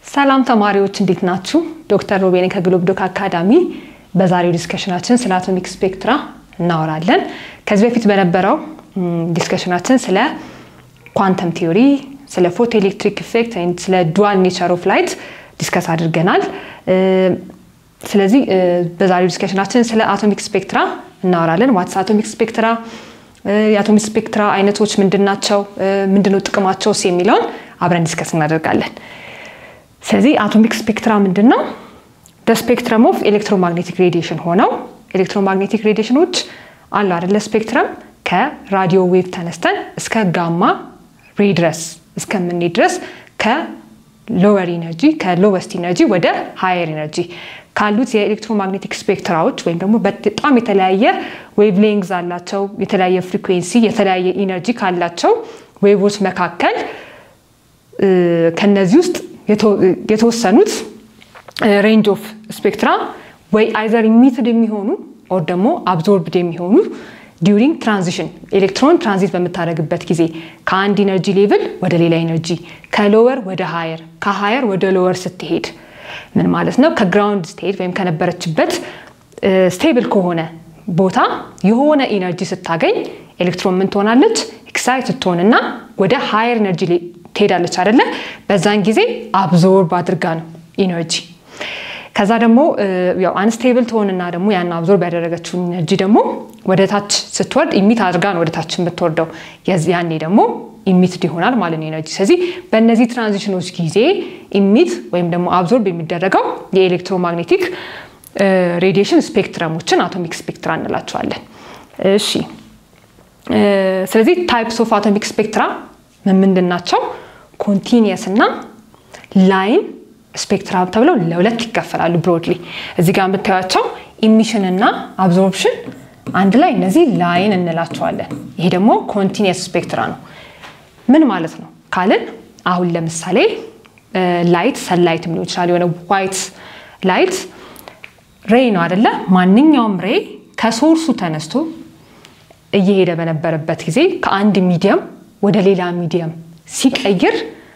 ሰላም ተማሪዎች እንዴት ናችሁ? ዶክተር ሮቤኔ ከግሎብ ዶክ አካዳሚ። በዛሬው ዲስከሽናችን ስለ አቶሚክ ስፔክትራ እናወራለን። ከዚህ በፊት በነበረው ዲስከሽናችን ስለ ኳንተም ቲዮሪ፣ ስለ ፎቶ ኤሌክትሪክ ኢፌክት፣ ስለ ዱዋል ኔቸር ኦፍ ላይት ዲስከስ አድርገናል። ስለዚህ በዛሬው ዲስከሽናችን ስለ አቶሚክ ስፔክትራ እናወራለን። ዋትስ አቶሚክ ስፔክትራ፣ የአቶሚክ ስፔክትራ አይነቶች ምንድን ናቸው፣ ምንድነው ጥቅማቸውስ የሚለውን አብረን ዲስከስ እናደርጋለን። ስለዚህ አቶሚክ ስፔክትራ ምንድን ነው? ስፔክትረም ኦፍ ኤሌክትሮማግኔቲክ ሬዲዬሽን ሆነው ኤሌክትሮማግኔቲክ ሬዲዬሽኖች አሉ አይደለ? ስፔክትረም ከራዲዮ ዌቭ ተነስተን እስከ ጋማ ሬ ድረስ እስከምንሄድ ድረስ ከሎወር ኢነርጂ ከሎወስት ኢነርጂ ወደ ሃየር ኢነርጂ ካሉት የኤሌክትሮማግኔቲክ ስፔክትራዎች ወይም ደግሞ በጣም የተለያየ ዌቭ ሌንግዝ አላቸው፣ የተለያየ ፍሪኩዌንሲ፣ የተለያየ ኢነርጂ ካላቸው ዌቮች መካከል ከነዚህ ውስጥ የተወሰኑት ሬንጅ ኦፍ ስፔክትራ ወይ አይዘር ኢሚትድ የሚሆኑ ኦር ደግሞ አብዞርብድ የሚሆኑ ዲዩሪንግ ትራንዚሽን ኤሌክትሮን ትራንዚት በምታደርግበት ጊዜ ከአንድ ኢነርጂ ሌቭል ወደ ሌላ ኢነርጂ ከሎወር ወደ ሃየር ከሃየር ወደ ሎወር ስትሄድ ምን ማለት ነው? ከግራውንድ ስትሄድ ወይም ከነበረችበት ስቴብል ከሆነ ቦታ የሆነ ኢነርጂ ስታገኝ ኤሌክትሮን ምን ትሆናለች? ኤክሳይት ስትሆንና ወደ ሃየር ኤነርጂ ትሄዳለች አይደለ? በዛን ጊዜ አብዞርብ አድርጋ ነው ኢነርጂ ከዛ ደግሞ ያው አንስቴብል ትሆንና ደግሞ ያን አብዞርብ ያደረገችውን ኢነርጂ ደግሞ ወደ ታች ስትወርድ ኢሚት አድርጋ ነው ወደ ታች የምትወርደው። ያኔ ደግሞ ኢሚትድ ይሆናል ማለት ነው ኢነርጂ። ስለዚህ በእነዚህ ትራንዚሽኖች ጊዜ ኢሚት ወይም ደግሞ አብዞርብ የሚደረገው የኤሌክትሮማግኔቲክ ሬዲዬሽን ስፔክትረሞችን አቶሚክ ስፔክትራ እንላቸዋለን። እሺ፣ ስለዚህ ታይፕስ ኦፍ አቶሚክ ስፔክትራ ምንድን ናቸው? ኮንቲኒየስ እና ላይን ስፔክትራ ተብለው ለሁለት ይከፈላሉ። ብሮድሊ እዚህ ጋር የምታያቸው ኢሚሽን እና አብዞርፕሽን አንድ ላይ እነዚህ ላይን እንላቸዋለን። ይሄ ደግሞ ኮንቲኒየስ ስፔክትራ ነው። ምን ማለት ነው ካልን አሁን ለምሳሌ ላይት ሰንላይት ሊሆን ይችላል። የሆነ ዋይት ላይት ሬይ ነው አደለ? ማንኛውም ሬይ ከሶርሱ ተነስቶ እየሄደ በነበረበት ጊዜ ከአንድ ሚዲየም ወደ ሌላ ሚዲየም ሲቀይር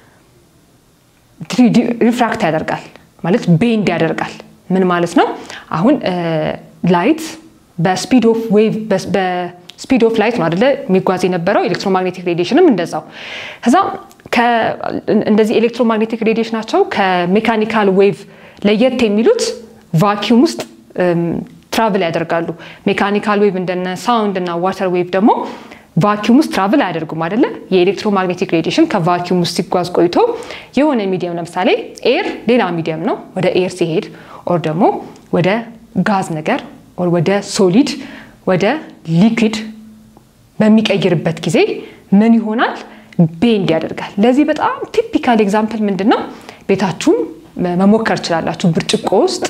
ሪፍራክት ያደርጋል ማለት ቤንድ ያደርጋል። ምን ማለት ነው? አሁን ላይት በስፒድ ኦፍ ዌቭ በስፒድ ኦፍ ላይት ነው አደለ የሚጓዝ የነበረው። ኤሌክትሮማግኔቲክ ሬዲዬሽንም እንደዛው። ከዛ እንደዚህ ኤሌክትሮማግኔቲክ ሬዲዬሽናቸው ከሜካኒካል ዌቭ ለየት የሚሉት ቫኪዩም ውስጥ ትራቭል ያደርጋሉ። ሜካኒካል ዌቭ እንደነ ሳውንድ እና ዋተር ዌቭ ደግሞ ቫኪዩም ውስጥ ትራቭል አያደርጉም አይደለ? የኤሌክትሮማግኔቲክ ሬዲዬሽን ከቫኪዩም ውስጥ ሲጓዝ ቆይቶ የሆነ ሚዲየም ለምሳሌ ኤር ሌላ ሚዲየም ነው ወደ ኤር ሲሄድ ኦር ደግሞ ወደ ጋዝ ነገር ኦር ወደ ሶሊድ ወደ ሊኩዊድ በሚቀይርበት ጊዜ ምን ይሆናል? ቤንድ ያደርጋል። ለዚህ በጣም ቲፒካል ኤግዛምፕል ምንድን ነው? ቤታችሁም መሞከር ትችላላችሁ። ብርጭቆ ውስጥ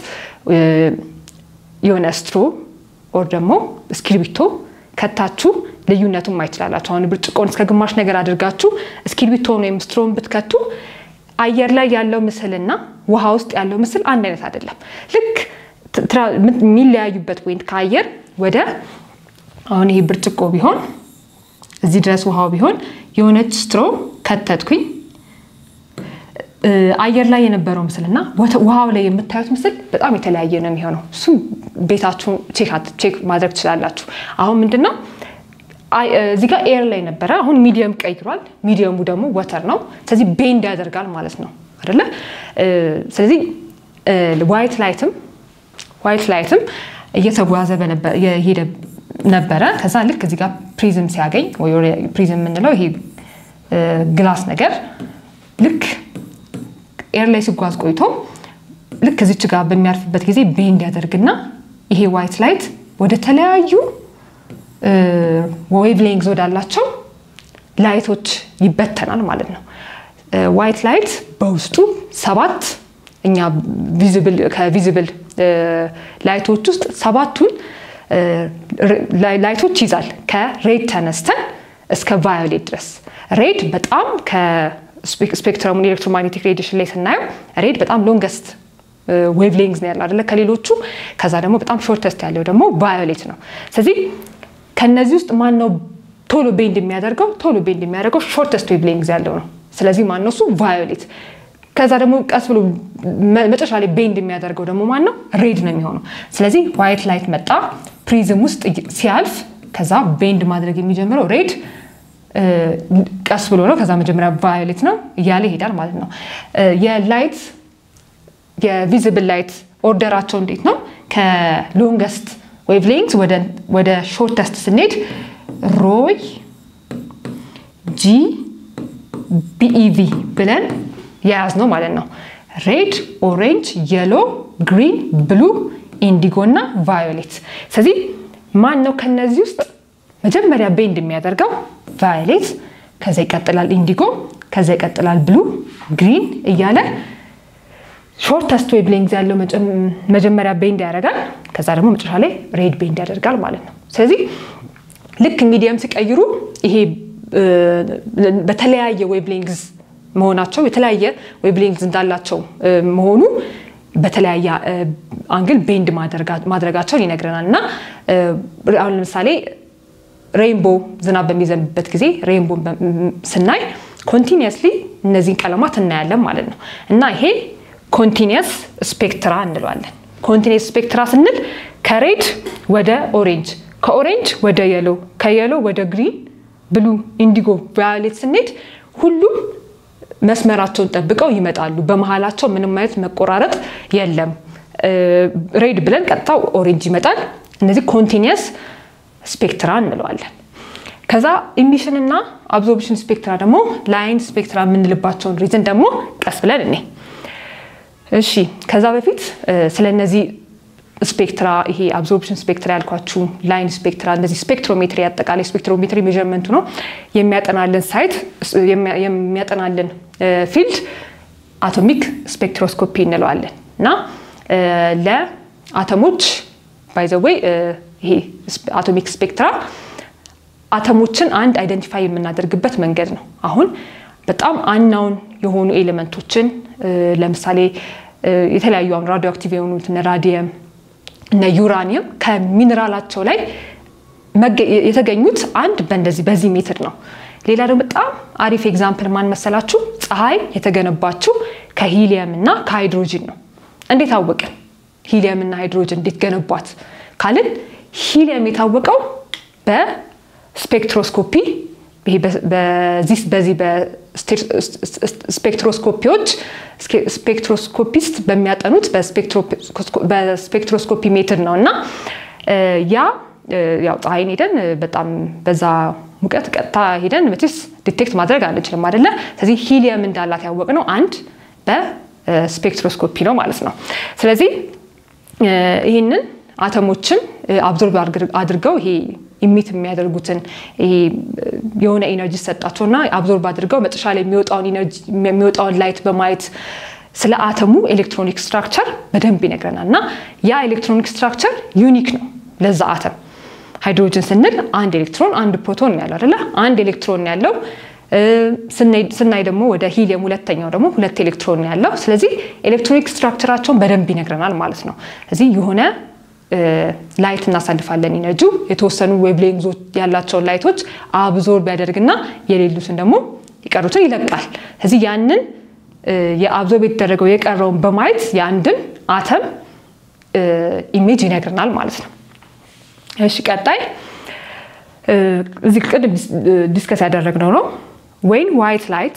የሆነ ስትሮ ኦር ደግሞ እስክሪብቶ ከታችሁ ልዩነቱን ማየት ትችላላችሁ። አሁን ብርጭቆን እስከ ግማሽ ነገር አድርጋችሁ እስክሪብቶን ወይም ስትሮን ብትከቱ አየር ላይ ያለው ምስልና ውሃ ውስጥ ያለው ምስል አንድ አይነት አይደለም። ልክ የሚለያዩበት ፖይንት ከአየር ወደ አሁን ይሄ ብርጭቆ ቢሆን እዚህ ድረስ ውሃው ቢሆን የሆነች ስትሮ ከተትኩኝ አየር ላይ የነበረው ምስልና ውሃው ላይ የምታዩት ምስል በጣም የተለያየ ነው የሚሆነው። እሱም ቤታችሁ ቼክ ማድረግ ትችላላችሁ። አሁን ምንድነው እዚህ ጋር ኤር ላይ ነበረ፣ አሁን ሚዲየም ቀይሯል። ሚዲየሙ ደግሞ ወተር ነው። ስለዚህ ቤንድ ያደርጋል ማለት ነው አይደለ? ስለዚህ ዋይት ላይትም ዋይት ላይትም እየተጓዘ የሄደ ነበረ። ከዛ ልክ እዚህ ጋር ፕሪዝም ሲያገኝ ፕሪዝም የምንለው ይሄ ግላስ ነገር ልክ ኤር ላይ ሲጓዝ ቆይቶ ልክ እዚች ጋር በሚያርፍበት ጊዜ ቤንድ ያደርግና ይሄ ዋይት ላይት ወደ ተለያዩ ዌቭ ሌንግዝ ወዳላቸው ላይቶች ይበተናል ማለት ነው። ዋይት ላይት በውስጡ ሰባት እኛ ከቪዚብል ላይቶች ውስጥ ሰባቱን ላይቶች ይዛል። ከሬድ ተነስተን እስከ ቫዮሌት ድረስ ሬድ በጣም ስፔክትረሙን ኤሌክትሮማግኔቲክ ሬዲዬሽን ላይ ስናየው ሬድ በጣም ሎንገስት ዌቭ ሌንግዝ ነው ያለው አይደለ ከሌሎቹ። ከዛ ደግሞ በጣም ሾርተስት ያለው ደግሞ ቫዮሌት ነው። ስለዚህ ከነዚህ ውስጥ ማን ነው ቶሎ ቤንድ የሚያደርገው? ቶሎ ቤንድ የሚያደርገው ሾርተስት ዌቭ ሌንግዝ ያለው ነው። ስለዚህ ማን ነው እሱ? ቫዮሌት ከዛ ደግሞ ቀስ ብሎ መጨረሻ ላይ ቤንድ የሚያደርገው ደግሞ ማን ነው? ሬድ ነው የሚሆነው። ስለዚህ ዋይት ላይት መጣ ፕሪዝም ውስጥ ሲያልፍ ከዛ ቤንድ ማድረግ የሚጀምረው ሬድ ቀስ ብሎ ነው። ከዛ መጀመሪያ ቫዮሌት ነው እያለ ይሄዳል ማለት ነው። የላይት የቪዚብል ላይት ኦርደራቸው እንዴት ነው? ከሎንገስት ዌቭ ሌንግዝ ወደ ሾርተስት ስንሄድ ሮይ ጂ ቢኢቪ ብለን የያዝ ነው ማለት ነው። ሬድ፣ ኦሬንጅ፣ የሎ፣ ግሪን፣ ብሉ፣ ኢንዲጎ እና ቫዮሌት። ስለዚህ ማን ነው ከነዚህ ውስጥ መጀመሪያ ቤንድ የሚያደርገው? ቫዮሌት፣ ከዛ ይቀጥላል ኢንዲጎ፣ ከዛ ይቀጥላል ብሉ፣ ግሪን እያለ ሾርተስት ዌቭ ሌንግዝ ያለው መጀመሪያ ቤንድ ያደርጋል። ከዛ ደግሞ መጨረሻ ላይ ሬድ ቤንድ ያደርጋል ማለት ነው። ስለዚህ ልክ ሚዲየም ሲቀይሩ ይሄ በተለያየ ዌቭ ሌንግዝ መሆናቸው የተለያየ ዌቭ ሌንግዝ እንዳላቸው መሆኑ በተለያየ አንግል ቤንድ ማድረጋቸውን ይነግረናል። እና አሁን ለምሳሌ ሬይንቦ ዝናብ በሚዘንብበት ጊዜ ሬይንቦ ስናይ ኮንቲኒየስሊ እነዚህን ቀለማት እናያለን ማለት ነው እና ይሄ ኮንቲኒየስ ስፔክትራ እንለዋለን። ኮንቲኒየስ ስፔክትራ ስንል ከሬድ ወደ ኦሬንጅ፣ ከኦሬንጅ ወደ የሎ፣ ከየሎ ወደ ግሪን፣ ብሉ፣ ኢንዲጎ፣ ቫዮሌት ስንሄድ ሁሉም መስመራቸውን ጠብቀው ይመጣሉ። በመሀላቸው ምንም አይነት መቆራረጥ የለም። ሬድ ብለን ቀጥታ ኦሬንጅ ይመጣል። እነዚህ ኮንቲኒየስ ስፔክትራ እንለዋለን። ከዛ ኢሚሽን እና አብዞርፕሽን ስፔክትራ ደግሞ ላይን ስፔክትራ የምንልባቸውን ሪዝን ደግሞ ቀስ ብለን እኔ እሺ ከዛ በፊት ስለ እነዚህ ስፔክትራ ይሄ አብዞርፕሽን ስፔክትራ ያልኳችሁ ላይን ስፔክትራ እነዚህ ስፔክትሮሜትሪ አጠቃላይ ስፔክትሮሜትሪ ሜዥርመንቱ ነው የሚያጠናልን ሳይት የሚያጠናልን ፊልድ አቶሚክ ስፔክትሮስኮፒ እንለዋለን እና ለአተሞች ባይዘወይ ይሄ አቶሚክ ስፔክትራ አተሞችን አንድ አይደንቲፋይ የምናደርግበት መንገድ ነው። አሁን በጣም አናውን የሆኑ ኤሌመንቶችን ለምሳሌ የተለያዩ አሁን ራዲዮ አክቲቭ የሆኑት እነ ራዲየም እነ ዩራኒየም ከሚኔራላቸው ላይ የተገኙት አንድ በእንደዚህ በዚህ ሜትድ ነው። ሌላ ደግሞ በጣም አሪፍ ኤግዛምፕል ማን መሰላችሁ? ፀሐይ የተገነባችው ከሂሊየም እና ከሃይድሮጅን ነው። እንዴት አወቅን? ሂሊየም እና ሃይድሮጅን እንዴት ገነቧት ካልን ሂሊየም የታወቀው በስፔክትሮስኮፒ በዚህ በስፔክትሮስኮፒዎች ስፔክትሮስኮፒስት በሚያጠኑት በስፔክትሮስኮፒ ሜትር ነው እና ያ ያው ፀሐይን ሄደን በጣም በዛ ሙቀት ቀጥታ ሄደን መቼስ ዲቴክት ማድረግ አንችልም አይደለ? ስለዚህ ሂሊየም እንዳላት ያወቅነው አንድ በስፔክትሮስኮፒ ነው ማለት ነው። ስለዚህ ይህንን አተሞችን አብዞርብ አድርገው ይሄ ኢሚት የሚያደርጉትን የሆነ ኢነርጂ ሰጣቸውና አብዞርብ አድርገው መጨረሻ ላይ የሚወጣውን ላይት በማየት ስለ አተሙ ኤሌክትሮኒክ ስትራክቸር በደንብ ይነግረናል እና ያ ኤሌክትሮኒክ ስትራክቸር ዩኒክ ነው ለዛ አተም። ሃይድሮጅን ስንል አንድ ኤሌክትሮን አንድ ፕሮቶን ያለው አይደለ? አንድ ኤሌክትሮን ያለው ስናይ ደግሞ ወደ ሂሊየም ሁለተኛው ደግሞ ሁለት ኤሌክትሮን ያለው። ስለዚህ ኤሌክትሮኒክ ስትራክቸራቸውን በደንብ ይነግረናል ማለት ነው። እዚህ የሆነ ላይት እናሳልፋለን ኢነርጂው የተወሰኑ ዌቭሌንግዞች ያላቸውን ላይቶች አብዞርብ ያደርግና የሌሉትን ደግሞ የቀሩትን ይለቃል። ስለዚህ ያንን የአብዞርብ የተደረገው የቀረውን በማየት የአንድን አተም ኢሜጅ ይነግርናል ማለት ነው። እሺ ቀጣይ እዚህ ቅድም ዲስከስ ያደረግነው ነው ወይን ዋይት ላይት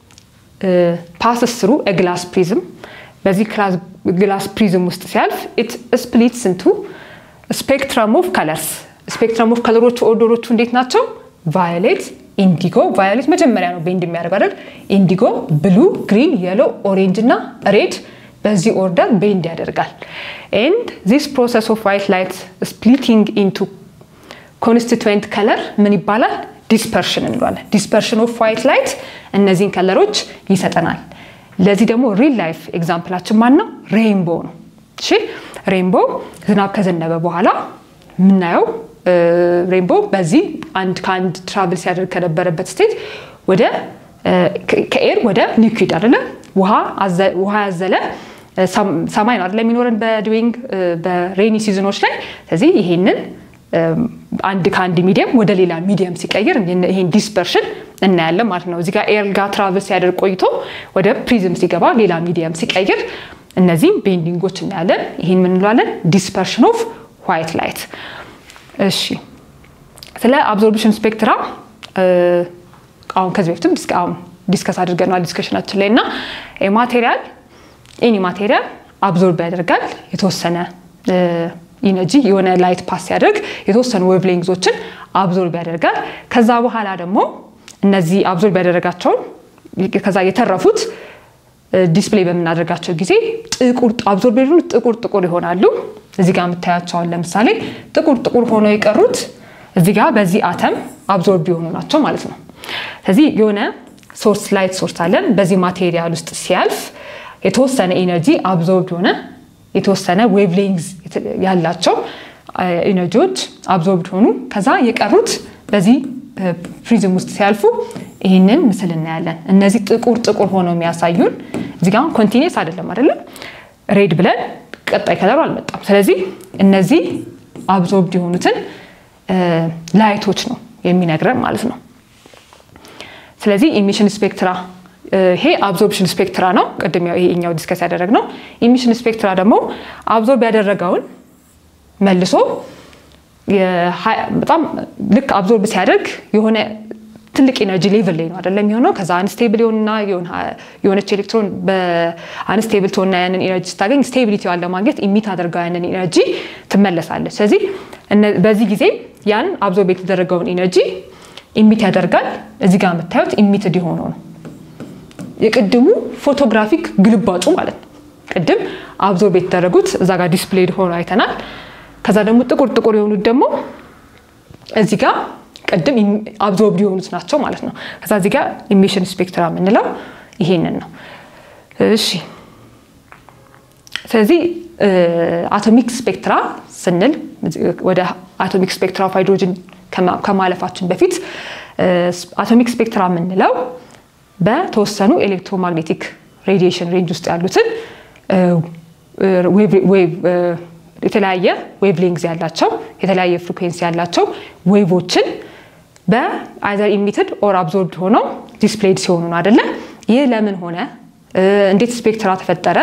ፓስስ ስሩ ግላስ ፕሪዝም በዚህ ግላስ ፕሪዝም ውስጥ ሲያልፍ ኢት ስፕሊትስ እንቱ ስፔክትረም ኦፍ ከለርስ ስፔክትረም ኦፍ ከለሮቹ ኦርደሮቹ እንዴት ናቸው? ቫዮሌት፣ ኢንዲጎ ቫዮሌት መጀመሪያ ነው ቤንድ የሚያደርገው አይደል? ኢንዲጎ፣ ብሉ፣ ግሪን፣ የሎ፣ ኦሬንጅ እና ሬድ በዚህ ኦርደር ቤንድ ያደርጋል። ኤንድ ዚስ ፕሮሰስ ኦፍ ዋይት ላይት ስፕሊቲንግ ኢንቱ ኮንስቲትዌንት ከለር ምን ይባላል? ዲስፐርሽን እንለዋለን። ዲስፐርሽን ኦፍ ዋይት ላይት እነዚህን ከለሮች ይሰጠናል። ለዚህ ደግሞ ሪል ላይፍ ኤግዛምፕላችን ማን ነው? ሬይንቦ ነው። እሺ ሬይንቦ ዝናብ ከዘነበ በኋላ የምናየው ሬይንቦ በዚህ አንድ ከአንድ ትራቭል ሲያደርግ ከነበረበት ስቴት ወደ ከኤር ወደ ሊኩዊድ አይደለ ውሃ ያዘለ ሰማይ ነው አይደለ የሚኖረን በድዊንግ በሬኒ ሲዝኖች ላይ። ስለዚህ ይሄንን አንድ ከአንድ ሚዲየም ወደ ሌላ ሚዲየም ሲቀይር ይሄን ዲስፐርሽን እናያለን ማለት ነው። እዚህ ጋር ኤር ጋር ትራቨል ሲያደርግ ቆይቶ ወደ ፕሪዝም ሲገባ ሌላ ሚዲየም ሲቀይር እነዚህም ቤንዲንጎች እናያለን። ይህን ምን እንለዋለን? ዲስፐርሽን ኦፍ ዋይት ላይት። እሺ ስለ አብዞርብሽን ስፔክትራ አሁን ከዚህ በፊትም አሁን ዲስከስ አድርገናል ዲስከሽናችን ላይ እና ማቴሪያል ኤኒ ማቴሪያል አብዞርብ ያደርጋል የተወሰነ ኢነርጂ የሆነ ላይት ፓስ ሲያደርግ የተወሰኑ ዌቭሌንግዞችን አብዞርብ ያደርጋል። ከዛ በኋላ ደግሞ እነዚህ አብዞርብ ያደረጋቸውን ከዛ የተረፉት ዲስፕሌይ በምናደርጋቸው ጊዜ ጥቁር አብዞርብ የሆኑት ጥቁር ጥቁር ይሆናሉ። እዚህ ጋር የምታያቸውን ለምሳሌ ጥቁር ጥቁር ሆነው የቀሩት እዚህ ጋር በዚህ አተም አብዞርብ የሆኑ ናቸው ማለት ነው። ስለዚህ የሆነ ሶርስ ላይት ሶርስ አለን። በዚህ ማቴሪያል ውስጥ ሲያልፍ የተወሰነ ኢነርጂ አብዞርብ የሆነ የተወሰነ ዌቭሌንግዝ ያላቸው ኢነርጂዎች አብዞርብድ ሆኑ። ከዛ የቀሩት በዚህ ፕሪዝም ውስጥ ሲያልፉ ይህንን ምስል እናያለን። እነዚህ ጥቁር ጥቁር ሆነው የሚያሳዩን እዚህ ጋ ኮንቲኒስ አይደለም አይደለም፣ ሬድ ብለን ቀጣይ ከለሩ አልመጣም። ስለዚህ እነዚህ አብዞርብድ የሆኑትን ላይቶች ነው የሚነግረን ማለት ነው። ስለዚህ ኢሚሽን ስፔክትራ ይሄ አብዞርፕሽን ስፔክትራ ነው። ቅድም ይሄኛው ዲስከስ ያደረግነው። ኢሚሽን ስፔክትራ ደግሞ አብዞርብ ያደረገውን መልሶ በጣም ልክ አብዞርብ ሲያደርግ የሆነ ትልቅ ኤነርጂ ሌቭል ላይ ነው አይደለም የሚሆነው። ከዛ አንስቴብል የሆንና የሆነች ኤሌክትሮን በአንስቴብል ትሆንና ያንን ኤነርጂ ስታገኝ ስቴቢሊቲዋን ለማግኘት ኢሚት አድርገው ያንን ኤነርጂ ትመለሳለች። ስለዚህ በዚህ ጊዜ ያን አብዞርብ የተደረገውን ኤነርጂ ኢሚት ያደርጋል። እዚህ ጋር የምታዩት ኢሚትድ የሆነው ነው የቅድሙ ፎቶግራፊክ ግልባጩ ማለት ነው። ቅድም አብዞርብ የተደረጉት እዛ ጋር ዲስፕሌይድ ሆኖ አይተናል። ከዛ ደግሞ ጥቁር ጥቁር የሆኑት ደግሞ እዚህ ጋር ቅድም አብዞርብድ የሆኑት ናቸው ማለት ነው። ከዛ እዚህ ጋር ኢሚሽን ስፔክትራ የምንለው ይሄንን ነው። እሺ ስለዚህ አቶሚክ ስፔክትራ ስንል ወደ አቶሚክ ስፔክትራ ኦፍ ሃይድሮጅን ከማለፋችን በፊት አቶሚክ ስፔክትራ የምንለው በተወሰኑ ኤሌክትሮማግኔቲክ ሬዲዬሽን ሬንጅ ውስጥ ያሉትን የተለያየ ዌቭ ሌንግዝ ያላቸው የተለያየ ፍሪኩዌንሲ ያላቸው ዌቮችን በአይዘር ኢሚትድ ኦር አብዞርብድ ሆነው ዲስፕሌይድ ሲሆኑ ነው አደለ? ይህ ለምን ሆነ? እንዴት ስፔክትራ ተፈጠረ?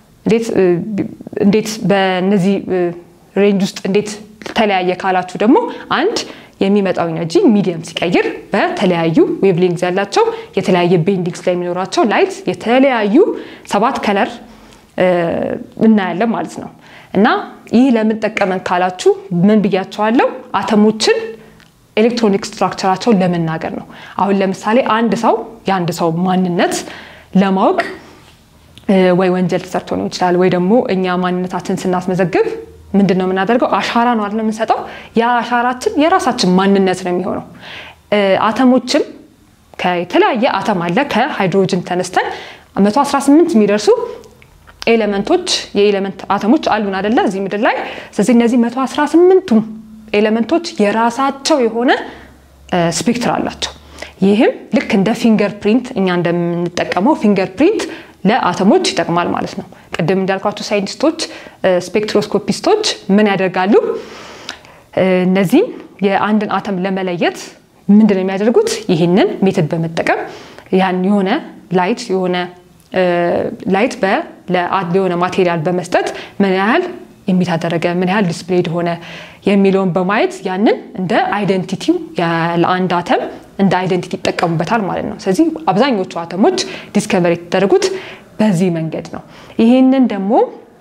እንዴት በእነዚህ ሬንጅ ውስጥ እንዴት ተለያየ ካላችሁ ደግሞ አንድ የሚመጣው ኢነርጂ ሚዲየም ሲቀይር በተለያዩ ዌቭሊንግዝ ያላቸው የተለያየ ቤንዲንግ ስለሚኖራቸው ላይት የተለያዩ ሰባት ከለር እናያለን ማለት ነው። እና ይህ ለምን ጠቀመን ካላችሁ ምን ብያቸዋለሁ? አተሞችን ኤሌክትሮኒክ ስትራክቸራቸውን ለመናገር ነው። አሁን ለምሳሌ አንድ ሰው የአንድ ሰው ማንነት ለማወቅ ወይ ወንጀል ተሰርቶ ሊሆን ይችላል፣ ወይ ደግሞ እኛ ማንነታችን ስናስመዘግብ ምንድን ነው የምናደርገው? አሻራ ነው አይደል የምንሰጠው። ያ አሻራችን የራሳችን ማንነት ነው የሚሆነው። አተሞችም ከተለያየ አተም አለ። ከሃይድሮጅን ተነስተን 118 የሚደርሱ ኤሌመንቶች የኤሌመንት አተሞች አሉን አደለ እዚህ ምድር ላይ። ስለዚህ እነዚህ 118ቱም ኤሌመንቶች የራሳቸው የሆነ ስፔክትር አላቸው። ይህም ልክ እንደ ፊንገር ፕሪንት እኛ እንደምንጠቀመው ፊንገር ፕሪንት ለአተሞች ይጠቅማል ማለት ነው። ቅድም እንዳልኳቸው ሳይንቲስቶች ስፔክትሮስኮፒስቶች ምን ያደርጋሉ? እነዚህን የአንድን አተም ለመለየት ምንድን ነው የሚያደርጉት? ይህንን ሜትድ በመጠቀም ያን የሆነ ላይት የሆነ ላይት የሆነ ማቴሪያል በመስጠት ምን ያህል ኢሚት አደረገ፣ ምን ያህል ዲስፕሌይድ ሆነ የሚለውን በማየት ያንን እንደ አይደንቲቲው ለአንድ አተም እንደ አይደንቲቲ ይጠቀሙበታል ማለት ነው። ስለዚህ አብዛኞቹ አተሞች ዲስከቨር የተደረጉት በዚህ መንገድ ነው። ይህንን ደግሞ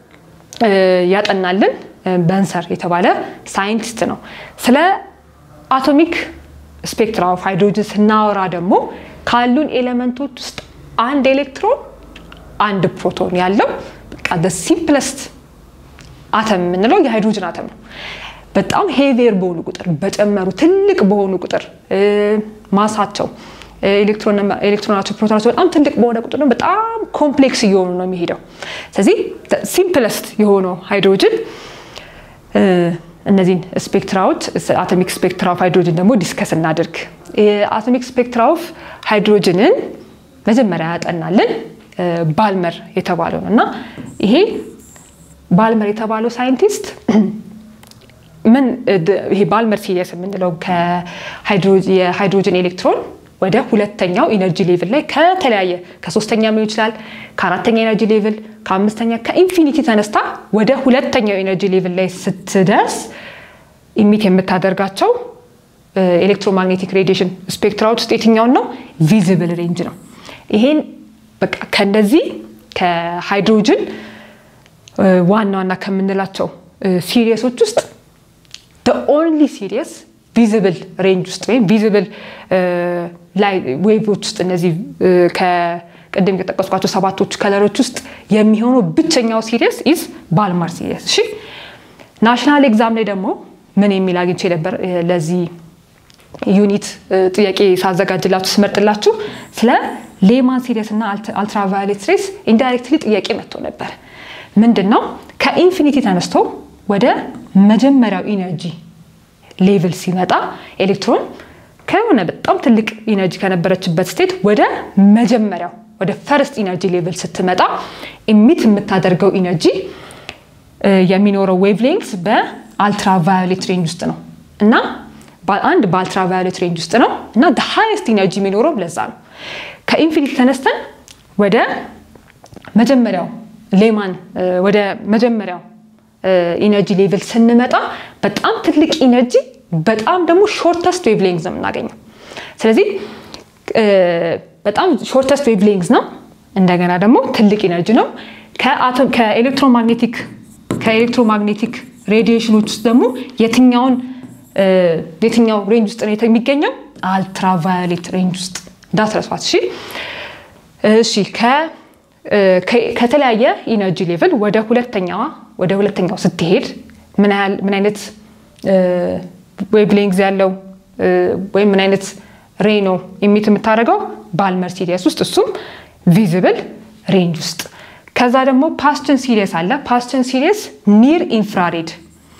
ያጠናልን በንሰር የተባለ ሳይንቲስት ነው። ስለ አቶሚክ ስፔክትራ ኦፍ ሃይድሮጅን ስናወራ ደግሞ ካሉን ኤሌመንቶች ውስጥ አንድ ኤሌክትሮን አንድ ፕሮቶን ያለው በቃ ሲምፕለስት አተም የምንለው የሃይድሮጅን አተም ነው። በጣም ሄቪየር በሆኑ ቁጥር በጨመሩ ትልቅ በሆኑ ቁጥር ማሳቸው ኤሌክትሮናቸው ፕሮቶናቸው በጣም ትልቅ በሆነ ቁጥር ነው በጣም ኮምፕሌክስ እየሆኑ ነው የሚሄደው። ስለዚህ ሲምፕለስት የሆነው ሃይድሮጅን እነዚህን ስፔክትራዎች አቶሚክ ስፔክትራ ኦፍ ሃይድሮጅን ደግሞ ዲስከስ እናድርግ። አቶሚክ ስፔክትራ ኦፍ ሃይድሮጅንን መጀመሪያ ያጠናልን ባልመር የተባለው ነው እና ይሄ ባልመር የተባለው ሳይንቲስት ምን ይሄ ባልመር ሲሪየስ የምንለው የሃይድሮጅን ኤሌክትሮን ወደ ሁለተኛው ኢነርጂ ሌቭል ላይ ከተለያየ ከሶስተኛ ሊሆን ይችላል፣ ከአራተኛ ኢነርጂ ሌቭል፣ ከአምስተኛ ከኢንፊኒቲ ተነስታ ወደ ሁለተኛው ኢነርጂ ሌቭል ላይ ስትደርስ ኢሚት የምታደርጋቸው ኤሌክትሮማግኔቲክ ሬዲዬሽን ስፔክትራዎች ውስጥ የትኛውን ነው? ቪዚብል ሬንጅ ነው። ይሄን በቃ ከነዚህ ከሃይድሮጅን ዋና ዋና ከምንላቸው ሲሪየሶች ውስጥ ኦንሊ ሲሪየስ ቪዚብል ሬንጅ ውስጥ ወይም ቪዚብል ላይ ዌቮች ውስጥ እነዚህ ከቅድም የጠቀስኳቸው ሰባቶቹ ከለሮች ውስጥ የሚሆነው ብቸኛው ሲሪየስ ኢዝ ባልማር ሲሪየስ። እሺ ናሽናል ኤግዛም ላይ ደግሞ ምን የሚል አግኝቼ ነበር ለዚህ ዩኒት ጥያቄ ሳዘጋጅላችሁ ስመርጥላችሁ ስለ ሌማን ሲሪየስ እና አልትራቫዮሌት ሬስ ኢንዳይሬክትሊ ጥያቄ መጥቶ ነበር። ምንድን ነው ከኢንፊኒቲ ተነስቶ ወደ መጀመሪያው ኢነርጂ ሌቭል ሲመጣ ኤሌክትሮን ከሆነ በጣም ትልቅ ኢነርጂ ከነበረችበት ስቴት ወደ መጀመሪያው ወደ ፈርስት ኢነርጂ ሌቭል ስትመጣ ኢሚት የምታደርገው ኢነርጂ የሚኖረው ዌቭ ሌንግስ በአልትራቫዮሌት ሬንጅ ውስጥ ነው እና አንድ በአልትራቫዮሌት ሬንጅ ውስጥ ነው እና ሃይስት ኢነርጂ የሚኖረው ለዛ ነው። ከኢንፊኒቲ ተነስተን ወደ መጀመሪያው ሌማን ወደ መጀመሪያው ኢነርጂ ሌቭል ስንመጣ በጣም ትልቅ ኢነርጂ በጣም ደግሞ ሾርተስት ዌቭ ሌንግዝ ነው የምናገኘው። ስለዚህ በጣም ሾርተስት ዌቭ ሌንግዝ ነው፣ እንደገና ደግሞ ትልቅ ኢነርጂ ነው። ከኤሌክትሮማግኔቲክ ከኤሌክትሮማግኔቲክ ሬዲዬሽኖች ውስጥ ደግሞ የትኛውን የትኛው ሬንጅ ውስጥ ነው የሚገኘው? አልትራቫዮሌት ሬንጅ ውስጥ እንዳትረሷት። እሺ እሺ ከተለያየ ኢነርጂ ሌቭል ወደ ሁለተኛዋ ወደ ሁለተኛው ስትሄድ ምን አይነት ዌቭ ሌንግዝ ያለው ወይም ምን አይነት ሬ ነው ኢሚት የምታደርገው ባልመር ሲሪየስ ውስጥ እሱም ቪዚብል ሬንጅ ውስጥ። ከዛ ደግሞ ፓስችን ሲሪየስ አለ። ፓስችን ሲሪየስ ኒር ኢንፍራሬድ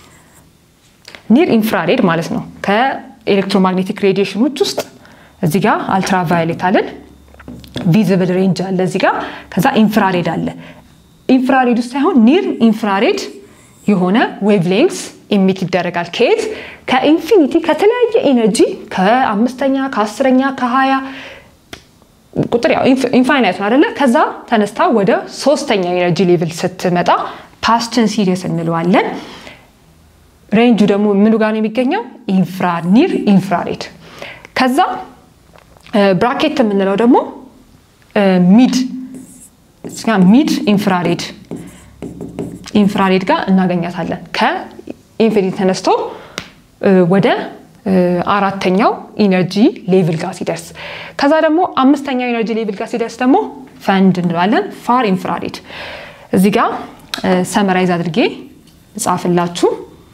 ኒር ኢንፍራሬድ ማለት ነው። ከኤሌክትሮማግኔቲክ ሬዲዬሽኖች ውስጥ እዚህ ጋር አልትራቫዮሌት አለን ቪዚብል ሬንጅ አለ እዚህ ጋር። ከዛ ኢንፍራሬድ አለ። ኢንፍራሬድ ውስጥ ሳይሆን ኒር ኢንፍራሬድ የሆነ ዌቭ ሌንግስ ኢሚት ይደረጋል። ከየት? ከኢንፊኒቲ ከተለያየ ኤነርጂ ከአምስተኛ ከአስረኛ ከሀያ ቁጥር ያው ኢንፋይናይት ነው አደለ? ከዛ ተነስታ ወደ ሶስተኛ ኤነርጂ ሌቭል ስትመጣ ፓስችን ሲሪየስ እንለዋለን። ሬንጁ ደግሞ ምኑ ጋር ነው የሚገኘው? ኢንፍራ ኒር ኢንፍራሬድ። ከዛ ብራኬት የምንለው ደግሞ ሚድ ሚድ ኢንፍራሬድ ኢንፍራሬድ ጋር እናገኛታለን። ከኢንፊኒቲ ተነስቶ ወደ አራተኛው ኢነርጂ ሌቭል ጋር ሲደርስ ከዛ ደግሞ አምስተኛው ኢነርጂ ሌቭል ጋር ሲደርስ ደግሞ ፈንድ እንለዋለን። ፋር ኢንፍራሬድ እዚህ ጋር ሰመራይዝ አድርጌ ጻፍላችሁ።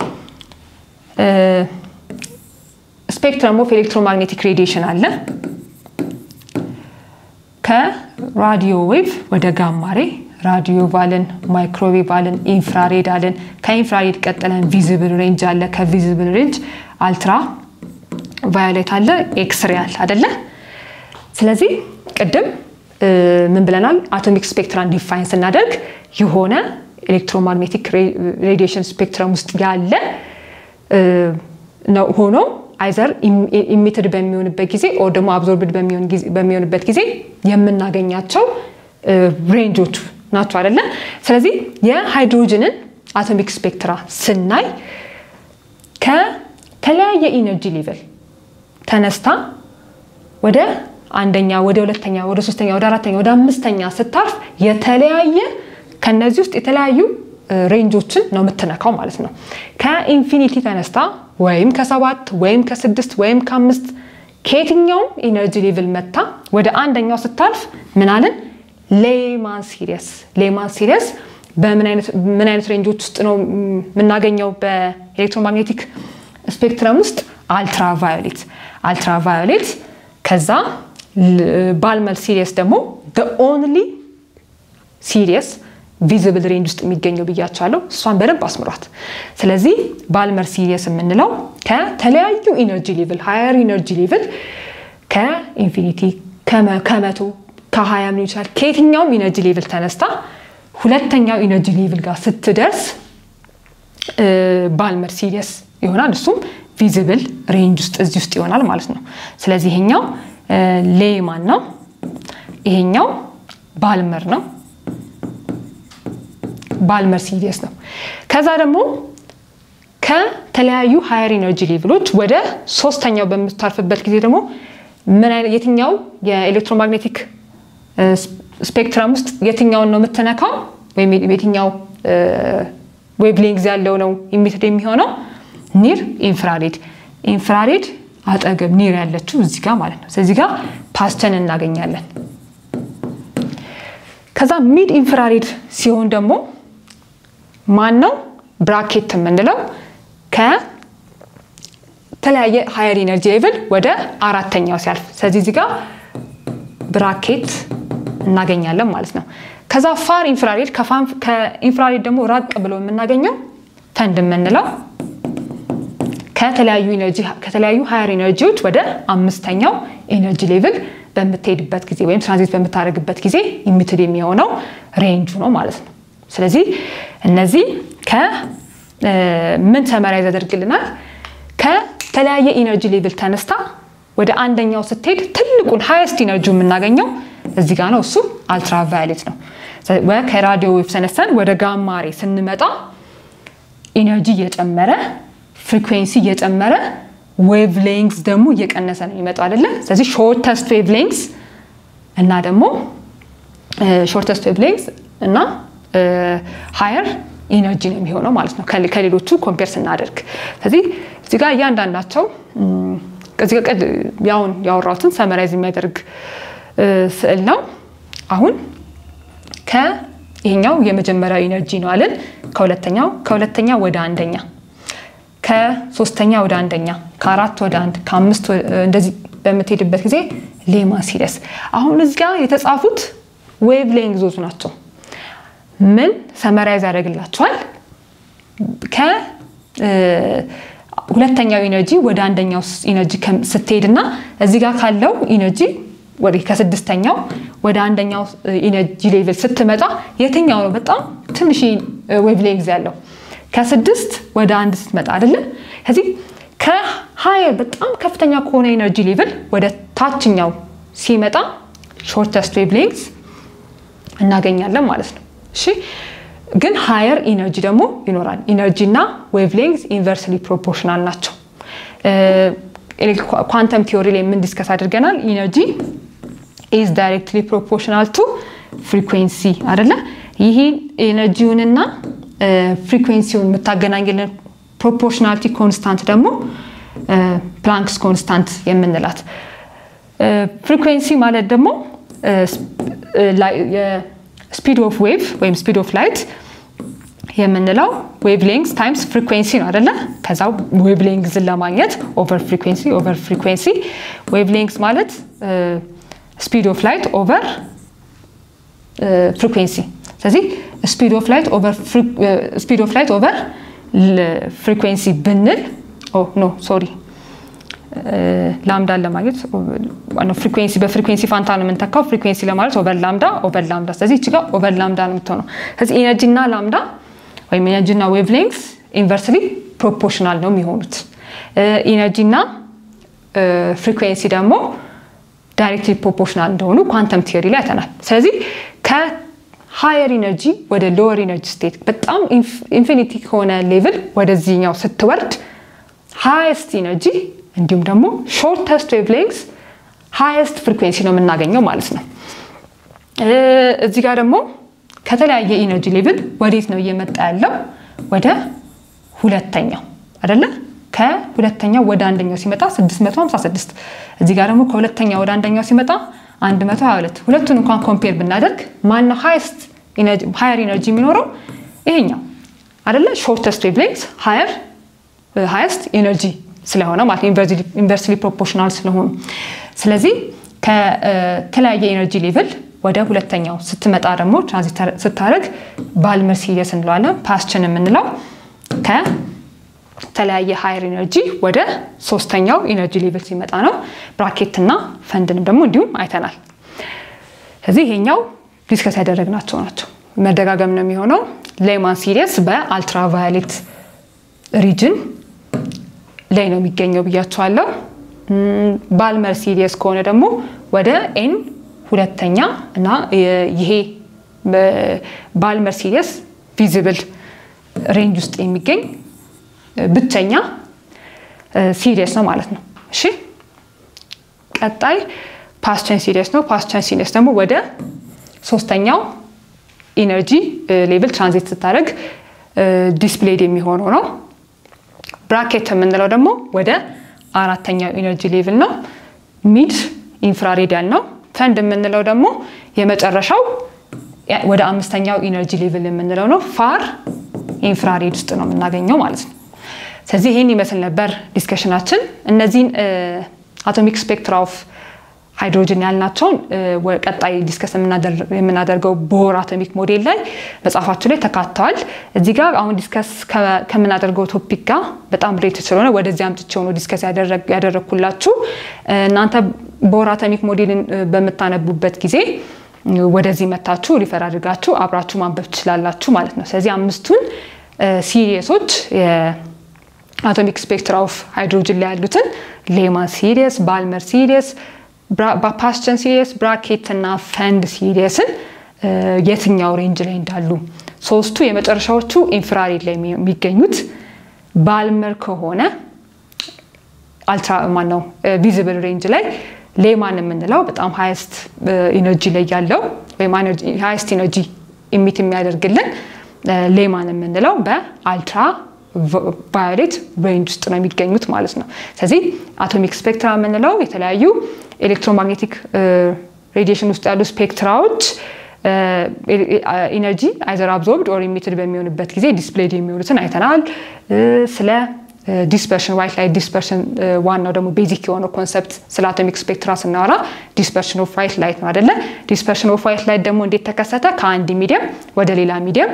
ስፔክትረም ኦፍ ኤሌክትሮማግኔቲክ ሬዲዬሽን አለ። ከራዲዮ ዌቭ ወደ ጋማሬ ራዲዮ ቫልን፣ ማይክሮዌቭ አለን፣ ኢንፍራሬድ አለን። ከኢንፍራሬድ ቀጥለን ቪዚብል ሬንጅ አለ። ከቪዚብል ሬንጅ አልትራ ቫዮሌት አለ፣ ኤክስሬ አለ አደለ? ስለዚህ ቅድም ምን ብለናል? አቶሚክ ስፔክትራን ዲፋይን ስናደርግ የሆነ ኤሌክትሮማግኔቲክ ሬዲዬሽን ስፔክትረም ውስጥ ያለ ነው ሆኖ አይዘር ኢሚትድ በሚሆንበት ጊዜ ኦር ደግሞ አብዞርብድ በሚሆንበት ጊዜ የምናገኛቸው ሬንጆቹ ናቸው አይደለ? ስለዚህ የሃይድሮጅንን አቶሚክ ስፔክትራ ስናይ ከተለያየ ኢነርጂ ሌቨል ተነስታ ወደ አንደኛ፣ ወደ ሁለተኛ፣ ወደ ሶስተኛ፣ ወደ አራተኛ፣ ወደ አምስተኛ ስታርፍ የተለያየ ከነዚህ ውስጥ የተለያዩ ሬንጆችን ነው የምትነካው ማለት ነው። ከኢንፊኒቲ ተነስታ ወይም ከሰባት ወይም ከስድስት ወይም ከአምስት ከየትኛውም ኢነርጂ ሌቭል መታ ወደ አንደኛው ስታልፍ ምናልን ሌማን ሲሪየስ ሌማን ሲሪየስ በምን አይነት ሬንጆች ውስጥ ነው የምናገኘው? በኤሌክትሮማግኔቲክ ስፔክትረም ውስጥ አልትራቫዮሌት አልትራቫዮሌት ከዛ ባልመር ሲሪየስ ደግሞ ኦንሊ ሲሪየስ ቪዚብል ሬንጅ ውስጥ የሚገኘው ብያቻለሁ። እሷን በደንብ አስምሯት። ስለዚህ ባልመር ሲሪየስ የምንለው ከተለያዩ ኢነርጂ ሌቭል ሃየር ኢነርጂ ሌቭል ከኢንፊኒቲ ከመቶ ከሀያ ምን ይችላል ከየትኛውም ኢነርጂ ሌቭል ተነስታ ሁለተኛው ኢነርጂ ሌቭል ጋር ስትደርስ ባልመር ሲሪየስ ይሆናል። እሱም ቪዚብል ሬንጅ ውስጥ እዚህ ውስጥ ይሆናል ማለት ነው። ስለዚህ ይሄኛው ሌይማን ነው። ይሄኛው ባልመር ነው። ባልመር ሲሪየስ ነው። ከዛ ደግሞ ከተለያዩ ሃየር ኢነርጂ ሌቭሎች ወደ ሶስተኛው በምታርፍበት ጊዜ ደግሞ ምን አይነት የትኛው የኤሌክትሮማግኔቲክ ስፔክትረም ውስጥ የትኛውን ነው የምትነካው ወይም የትኛው ዌቭሌንግዝ ያለው ነው ኢሚትድ የሚሆነው ኒር ኢንፍራሬድ ኢንፍራሬድ አጠገብ ኒር ያለችው እዚህ ጋር ማለት ነው። ስለዚህ ጋር ፓስተን እናገኛለን። ከዛ ሚድ ኢንፍራሬድ ሲሆን ደግሞ ማን ነው ብራኬት የምንለው ከተለያየ ሃየር ኢነርጂ ሌቭል ወደ አራተኛው ሲያልፍ፣ ስለዚህ እዚህ ጋር ብራኬት እናገኛለን ማለት ነው። ከዛ ፋር ኢንፍራሬድ ከኢንፍራሬድ ደግሞ ራቅ ብሎ የምናገኘው ፈንድ የምንለው ከተለያዩ ሃየር ኢነርጂዎች ወደ አምስተኛው ኤነርጂ ሌቭል በምትሄድበት ጊዜ ወይም ትራንዚት በምታደርግበት ጊዜ ኢሚትድ የሚሆነው ሬንጁ ነው ማለት ነው። ስለዚህ እነዚህ ከምን ሰመራይዝ ያደርግልናል? ከተለያየ ኢነርጂ ሌቭል ተነስታ ወደ አንደኛው ስትሄድ ትልቁን ሃይስት ኢነርጂ የምናገኘው እዚህ ጋር ነው። እሱ አልትራቫዮሌት ነው። ከራዲዮ ዌቭ ተነስተን ወደ ጋማሬ ስንመጣ ኢነርጂ እየጨመረ ፍሪኩዌንሲ እየጨመረ ዌቭ ሌንግስ ደግሞ እየቀነሰ ነው የሚመጣው አይደለ? ስለዚህ ሾርተስት ዌቭ ሌንግስ እና ደግሞ ሾርተስት ዌቭ ሌንግስ እና ሃየር ኢነርጂ ነው የሚሆነው ማለት ነው ከሌሎቹ ኮምፔር ስናደርግ። ስለዚህ እዚህ ጋር እያንዳንዳቸው እዚህ ጋር ያውን ያወራሁትን ሰመራይዝ የሚያደርግ ስዕል ነው። አሁን ከይሄኛው የመጀመሪያው ኢነርጂ ነው አለን። ከሁለተኛው ከሁለተኛ ወደ አንደኛ ከሶስተኛ ወደ አንደኛ ከአራት ወደ አንድ ከአምስት እንደዚህ በምትሄድበት ጊዜ ሌማ ሲሪየስ። አሁን እዚህ ጋር የተጻፉት ዌቭ ሌንግዞች ናቸው። ምን ሰመራይዝ ያደርግላቸዋል? ከሁለተኛው ኢነርጂ ወደ አንደኛው ኢነርጂ ስትሄድ እና እዚህ ጋር ካለው ኢነርጂ ወደ ከስድስተኛው ወደ አንደኛው ኢነርጂ ሌቭል ስትመጣ የትኛው ነው በጣም ትንሽ ዌቭ ሌንግዝ ያለው? ከስድስት ወደ አንድ ስትመጣ አይደለ? ከዚህ ከሀየር በጣም ከፍተኛ ከሆነ ኤነርጂ ሌቭል ወደ ታችኛው ሲመጣ ሾርተስት ዌቭ ሌንግዝ እናገኛለን ማለት ነው። እሺ ግን ሃየር ኢነርጂ ደግሞ ይኖራል። ኢነርጂ እና ዌቭ ሌንግዝ ኢንቨርስሊ ፕሮፖርሽናል ናቸው። ኳንተም ቲዮሪ ላይ ምን ዲስከስ አድርገናል? ኢነርጂ ኢዝ ዳይሬክትሊ ፕሮፖርሽናል ቱ ፍሪኩዌንሲ አይደለ? ይህ ኤነርጂውንና ፍሪኩዌንሲውን የምታገናኝልን ፕሮፖርሽናሊቲ ኮንስታንት ደግሞ ፕላንክስ ኮንስታንት የምንላት ፍሪኩዌንሲ ማለት ደግሞ ስፒድ ኦፍ ዌቭ ወይም ስፒድ ኦፍ ላይት የምንለው ዌቭ ሌንግዝ ታይምስ ፍሪኩዌንሲ ነው አደለ? ከዛ ዌቭ ሌንግዝን ለማግኘት ኦቨር ፍሪኩዌንሲ ኦቨር ፍሪኩዌንሲ ዌቭ ሌንግዝ ማለት ስፒድ ኦፍ ላይት ኦቨር ፍሪኩዌንሲ። ስለዚህ ስፒድ ኦፍ ላይት ኦቨር ስፒድ ኦፍ ላይት ኦቨር ፍሪኩዌንሲ ብንል ኖ ሶሪ ላምዳን ለማግኘት ፍሪኩዌንሲ በፍሪኩዌንሲ ፋንታ ነው የምንተካው። ፍሪኩዌንሲ ለማለት ኦቨር ላምዳ ኦቨር ላምዳ። ስለዚህ እቺ ጋር ኦቨር ላምዳ ነው የምትሆነው። ስለዚህ ኢነርጂ እና ላምዳ ወይም ኢነርጂ እና ዌቭ ሌንግስ ኢንቨርስሊ ፕሮፖርሽናል ነው የሚሆኑት። ኢነርጂ እና ፍሪኩዌንሲ ደግሞ ዳይሬክትሊ ፕሮፖርሽናል እንደሆኑ ኳንተም ቲዮሪ ላይ አይተናል። ስለዚህ ከሃየር ኢነርጂ ወደ ሎወር ኢነርጂ ስቴት በጣም ኢንፊኒቲ ከሆነ ሌቭል ወደዚህኛው ስትወርድ ሃይስት ኢነርጂ እንዲሁም ደግሞ ሾርተስት ዌቭ ሌንግስ ሃይስት ፍሪኩዌንሲ ነው የምናገኘው ማለት ነው። እዚህ ጋር ደግሞ ከተለያየ ኢነርጂ ሌቭል ወዴት ነው እየመጣ ያለው? ወደ ሁለተኛው አይደለ? ከሁለተኛው ወደ አንደኛው ሲመጣ 656 እዚህ ጋር ደግሞ ከሁለተኛው ወደ አንደኛው ሲመጣ 122 ሁለቱን እንኳን ኮምፔር ብናደርግ ማነው ሃይስት ሃየር ኢነርጂ የሚኖረው? ይሄኛው አይደለ? ሾርተስት ዌቭ ሌንግስ ሃየር ሃይስት ኢነርጂ ስለሆነ ማለት ኢንቨርስሊ ፕሮፖርሽናል ስለሆኑ ስለዚህ ከተለያየ ኢነርጂ ሌቭል ወደ ሁለተኛው ስትመጣ ደግሞ ትራንዚት ስታደርግ ባልመር ሲሪየስ እንለዋለን። ፓስችን የምንለው ከተለያየ ሃየር ኢነርጂ ወደ ሶስተኛው ኢነርጂ ሌቭል ሲመጣ ነው። ብራኬት እና ፈንድንም ደግሞ እንዲሁም አይተናል። ስለዚህ ይሄኛው ዲስከስ ያደረግናቸው ናቸው። መደጋገም ነው የሚሆነው። ሌማን ሲሪየስ በአልትራቫዮሌት ሪጅን ላይ ነው የሚገኘው ብያቸዋለሁ። ባልመር ሲሪየስ ከሆነ ደግሞ ወደ ኤን ሁለተኛ እና ይሄ ባልመር ሲሪየስ ቪዚብል ሬንጅ ውስጥ የሚገኝ ብቸኛ ሲሪየስ ነው ማለት ነው። እሺ ቀጣይ ፓስቸን ሲሪየስ ነው። ፓስቸን ሲሪየስ ደግሞ ወደ ሶስተኛው ኢነርጂ ሌቭል ትራንዚት ስታደርግ ዲስፕሌይድ የሚሆነው ነው። ብራኬት የምንለው ደግሞ ወደ አራተኛው ኢነርጂ ሌቭል ነው። ሚድ ኢንፍራሬዲያል ነው። ፈንድ የምንለው ደግሞ የመጨረሻው ወደ አምስተኛው ኢነርጂ ሌቭል የምንለው ነው። ፋር ኢንፍራሬድ ውስጥ ነው የምናገኘው ማለት ነው። ስለዚህ ይህን ይመስል ነበር ዲስከሽናችን። እነዚህን አቶሚክ ስፔክትራ ኦፍ ሃይድሮጅን ያልናቸውን ቀጣይ ዲስከስ የምናደርገው ቦር አቶሚክ ሞዴል ላይ መጽሐፋችሁ ላይ ተካተዋል። እዚህ ጋር አሁን ዲስከስ ከምናደርገው ቶፒክ ጋር በጣም ሬት ስለሆነ ወደዚህ አምጥቼ ሆኖ ዲስከስ ያደረግኩላችሁ እናንተ ቦር አቶሚክ ሞዴልን በምታነቡበት ጊዜ ወደዚህ መታችሁ ሪፈር አድርጋችሁ አብራችሁ ማንበብ ትችላላችሁ ማለት ነው። ስለዚህ አምስቱን ሲሪየሶች የአቶሚክ ስፔክትራ ኦፍ ሃይድሮጅን ላይ ያሉትን ሌማን ሲሪየስ፣ ባልመር ሲሪየስ ፓስቸን ሲሪየስ ብራኬት እና ፈንድ ሲሪየስን የትኛው ሬንጅ ላይ እንዳሉ ሶስቱ የመጨረሻዎቹ ኢንፍራሬድ ላይ የሚገኙት ባልመር ከሆነ አልትራ ማነው ቪዚብል ሬንጅ ላይ ሌማን የምንለው በጣም ሀይስት ኢነርጂ ላይ ያለው ወይም ሀይስት ኢነርጂ ኢሚት የሚያደርግልን ሌማን የምንለው በአልትራ ቫዮሌት ሬንጅ ውስጥ ነው የሚገኙት ማለት ነው። ስለዚህ አቶሚክ ስፔክትራ የምንለው የተለያዩ ኤሌክትሮማግኔቲክ ሬዲዬሽን ውስጥ ያሉ ስፔክትራዎች ኢነርጂ አይዘር አብዞርብድ ኦር ኢሚትድ በሚሆንበት ጊዜ ዲስፕሌይድ የሚሆኑትን አይተናል። ስለ ዲስፐርሽን ዋይት ላይት ዲስፐርሽን ዋናው ደግሞ ቤዚክ የሆነው ኮንሰፕት ስለ አቶሚክ ስፔክትራ ስናወራ ዲስፐርሽን ኦፍ ዋይት ላይት ነው አደለ? ዲስፐርሽን ኦፍ ዋይት ላይት ደግሞ እንዴት ተከሰተ? ከአንድ ሚዲየም ወደ ሌላ ሚዲየም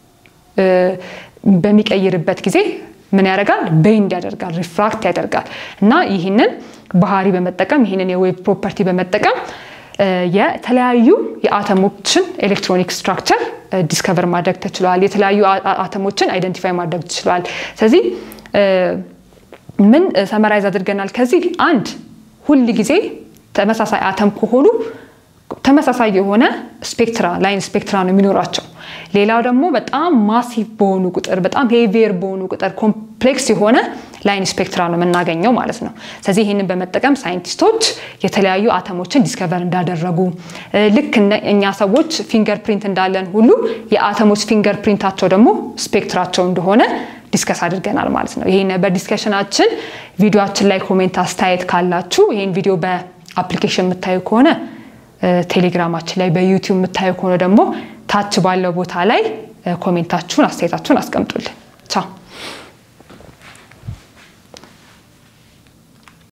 በሚቀይርበት ጊዜ ምን ያደርጋል? ቤንድ ያደርጋል፣ ሪፍራክት ያደርጋል እና ይህንን ባህሪ በመጠቀም ይህንን የዌቭ ፕሮፐርቲ በመጠቀም የተለያዩ የአተሞችን ኤሌክትሮኒክ ስትራክቸር ዲስከቨር ማድረግ ተችሏል። የተለያዩ አተሞችን አይደንቲፋይ ማድረግ ተችሏል። ስለዚህ ምን ሰመራይዝ አድርገናል? ከዚህ አንድ ሁል ጊዜ ተመሳሳይ አተም ከሆኑ ተመሳሳይ የሆነ ስፔክትራ ላይን ስፔክትራ ነው የሚኖራቸው። ሌላው ደግሞ በጣም ማሲቭ በሆኑ ቁጥር በጣም ሄቪየር በሆኑ ቁጥር ኮምፕሌክስ የሆነ ላይን ስፔክትራ ነው የምናገኘው ማለት ነው። ስለዚህ ይህንን በመጠቀም ሳይንቲስቶች የተለያዩ አተሞችን ዲስከቨር እንዳደረጉ ልክ እኛ ሰዎች ፊንገር ፕሪንት እንዳለን ሁሉ የአተሞች ፊንገር ፕሪንታቸው ደግሞ ስፔክትራቸው እንደሆነ ዲስከስ አድርገናል ማለት ነው። ይህ ነበር ዲስከሽናችን። ቪዲዮችን ላይ ኮሜንት አስተያየት ካላችሁ ይህን ቪዲዮ በአፕሊኬሽን የምታዩ ከሆነ ቴሌግራማችን ላይ በዩቲዩብ የምታዩ ከሆነ ደግሞ ታች ባለው ቦታ ላይ ኮሜንታችሁን አስተያየታችሁን አስቀምጡልን።